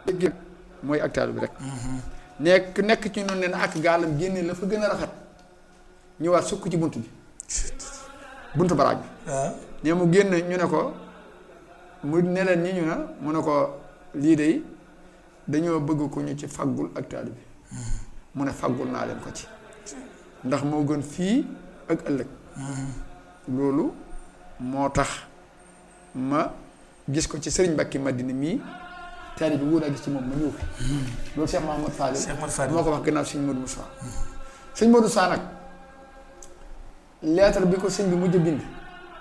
mooy ak taalibe bi rek nekk nekk ci noonu ne na ak gaalam génne la fa gën a rafet ñëwaat sukk ci bunt bi buntu baraag bi waaw ne mu génn ñu ne ko mu ne leen ñi ñu na mu ne ko lii de dañoo bëgg ko ñu ci faggul ak taalibe bi mu ne faggul naa leen ko ci ndax moo gën fii ak ëllëg loolu moo tax ma gis ko ci sëriñ Mbàkke Madina mii taalibe bi wóor a gis ci moom ma ñëw fi loolu Cheikh Mahamad Fadil Cheikh Mahamad Fadil moo ko wax gannaaw sëñ Modou Moussa sëñ Modou Moussa nag lettre bi ko sëñ bi mujj a bind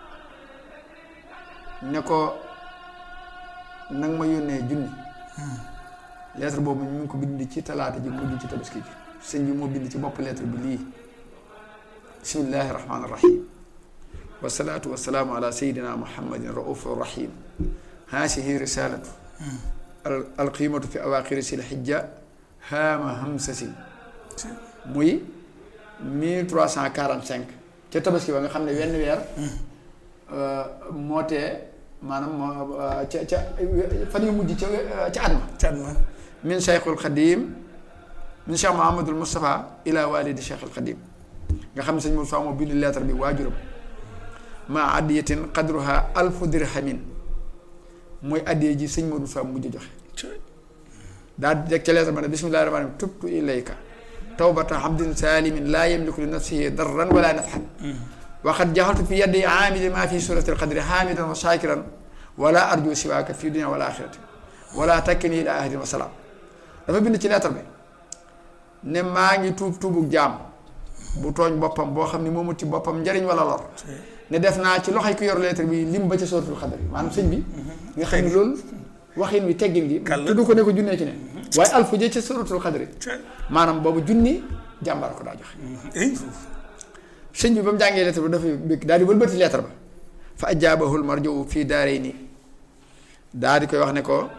ne ko nag ma yónnee junni lettre boobu ñu ngi ko bind ci talaata ji mujj ci tabaski ji sëñ bi moo bind ci bopp lettre bi lii bismillahi rahmaani rahim wasalaatu wasalaamu ala sayidina muhammadin raufu rahim haasihi risalatu al alqiimatu fi awaqiri sil xijja haama hamsasin muy mille trois cent quarante cinq ca tabaski ba nga xam ne wenn weer moo tee maanaam moo ca ca fan yu mujj ca ca at ma cat ma min cheikhul xadim min cheikh mahamadul moustapha ila walidi cheikhul xadim nga xam ne sëñ Moussa moo bind lettre bi waajuram ma addiyatin qadruha alfu dirhamin mooy addiya ji sëñ Modou Fa mujj joxe daal di teg ca lettre ba ne bismillahi rahmaani rahim tubtu ilayka tawbata abdin salimin laa yamliku li nafsihi darran wala nafhan waxat jaxaltu fi yaddi aamili maa fi surati alqadri haamidan wa shakiran wala arju siwaaka fi dunia wala axirati wala takkini ila ahadin wa salaam dafa bind ci lettre bi ne maa ngi tuub tuubug jaam bu tooñ boppam boo xam ne moomu ci boppam njariñ wala lor ne def naa ci loxoy ku yor lettre bi lim ba ca suratul xadri maanaam sëñ bi nga xam ne loolu waxin wi teggin gi tudd ko ne ko junnee ci ne waaye alfu je ca suratul xadri maanaam boobu junni jàmbaar ko daa joxe sëñ bi ba mu jàngee lettre ba dafa bëgg daal di wëlbati lettre ba fa ajaabahul marjuu fii daaree nii daal di koy wax ne ko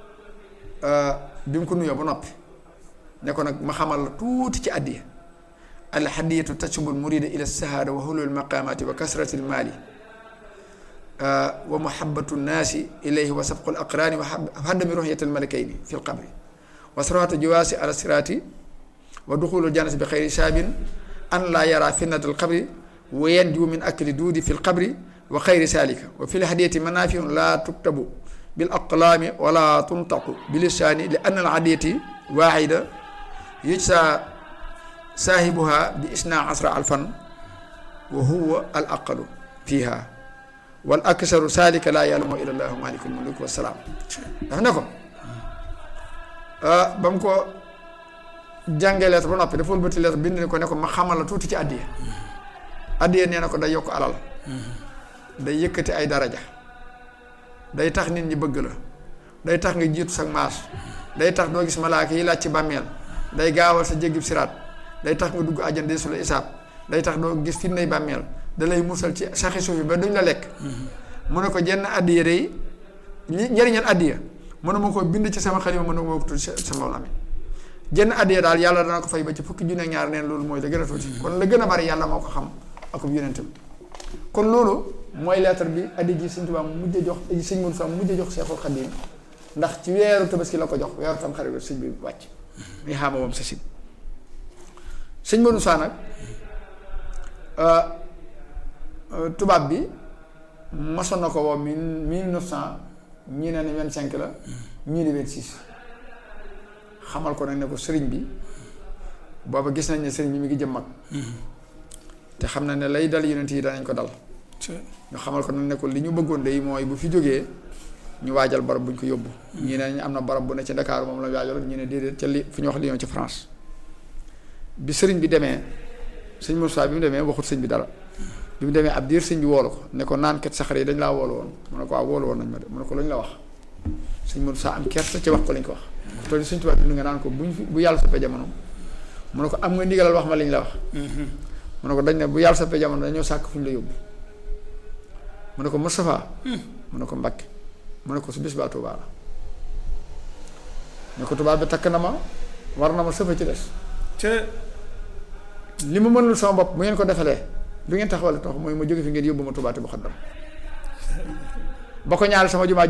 bi mu ko nuyoo ba noppi ne ko nag ma xamal la tuuti ci àddiya al hadiyatu tasubul murida ila sahaada wa hulul maqamati wa kasrati al maali wa muhabbatu nnaasi ilayhi wa sabqu al aqraani wa haddami ruhyati al malakayni fi l qabri wa sarwatu jawaasi ala siraati wa duxulu jannati bi xayri saabin an laa yara fitnat al qabri wa yanju min akli duudi fi l qabri wa xayri saalika wa fi l hadiyati manaafiun laa tuktabu bil aqlaami wala tuntaqu bi lisaani li anna al hadiyati waaxida yujsa saahibuha bi isna asra alfan wa huwa al aqalu fiha wal aksaru saalika laa ya'lamu illa llahu malikul mulk wa salaam dafa ne ko ba mu ko jàngee lettre ba noppi dafa wëlbati lettre bind ne ko ne ko ma xamal la tuuti ci addiya addiya nee na ko day yokk alal day yëkkati ay daraja day tax nit ñi bëgg la day tax nga jiitu sa maas day tax doo gis malaaka yi laaj ci bàmmeel day gaawal sa jéggib siraat day tax nga dugg àjjan de su la isaab day tax doo gis fitnay bàmmeel da lay musal ci saxi suuf yi ba duñ la lekk mu ne ko jenn addiya day njëriñal addiya mën na ma ko bind ci sama xalima mën na ma ko tudd sama lami jenn addiya daal yàlla dana ko fay ba ci fukki junne ñaar neen loolu mooy la gën a tuuti kon la gën a bari yàlla moo ko xam ak yonentam kon loolu mooy lettre bi addi ji sëñ Tuubaa mujj a jox sëñ Modou Fall mujj a jox Seexul Xadiim ndax ci weeru tabaski la ko jox weeru tam xarit sëñ bi wàcc muy xaama moom sa sin sëñ Modou Fall nag tubaab bi mosoon na ko woo mille mille neuf cent ñii ne ne vingt cinq la ñii ne vingt six xamal ko nag ne ko sëriñ bi booba gis nañ ne sëriñ bi mi ngi jëm mag te xam na ne lay dal yonent yi danañ ko dal nga xamal ko nag ne ko li ñu bëggoon de mooy bu fi jógee ñu waajal barab bu ñu ko yóbbu ñii ne ñu am na barab bu ne ci Dakar moom la waajal ñu ne déedéet ca li fu ñu wax Lyon ci France bi sëriñ bi demee sëñ Moussa bi mu demee waxut sëñ bi dara bi mu demee ab diir sëñ bi woolu ko ne ko naan kat saxar yi dañ laa woolu woon mu ne ko waaw woolu woon nañ ma de mu ne ko lu ñu la wax sëñ Moussa am kersa ci wax ko lañ ko wax te sëñ Tuubaa bi nga naan ko buñ fi bu yàlla soppee jamono mu ne ko am nga ndigalal wax ma liñ la wax mu ne ko dañ ne bu yàlla soppee jamono dañoo sàkk fu ñu la yóbbu mu ne ko Moustapha mu ne ko Mbakke mu ne ko su bis baa Tuubaa la ne ko tubaab bi takk na ma war na ma sëfa ci des li ma mënul sama bopp bu ngeen ko defalee du ngeen taxawal tax mooy ma jóge fi ngeen yóbbu ma Tuubaa te bu xaddam ba ko ñaari sama jumaa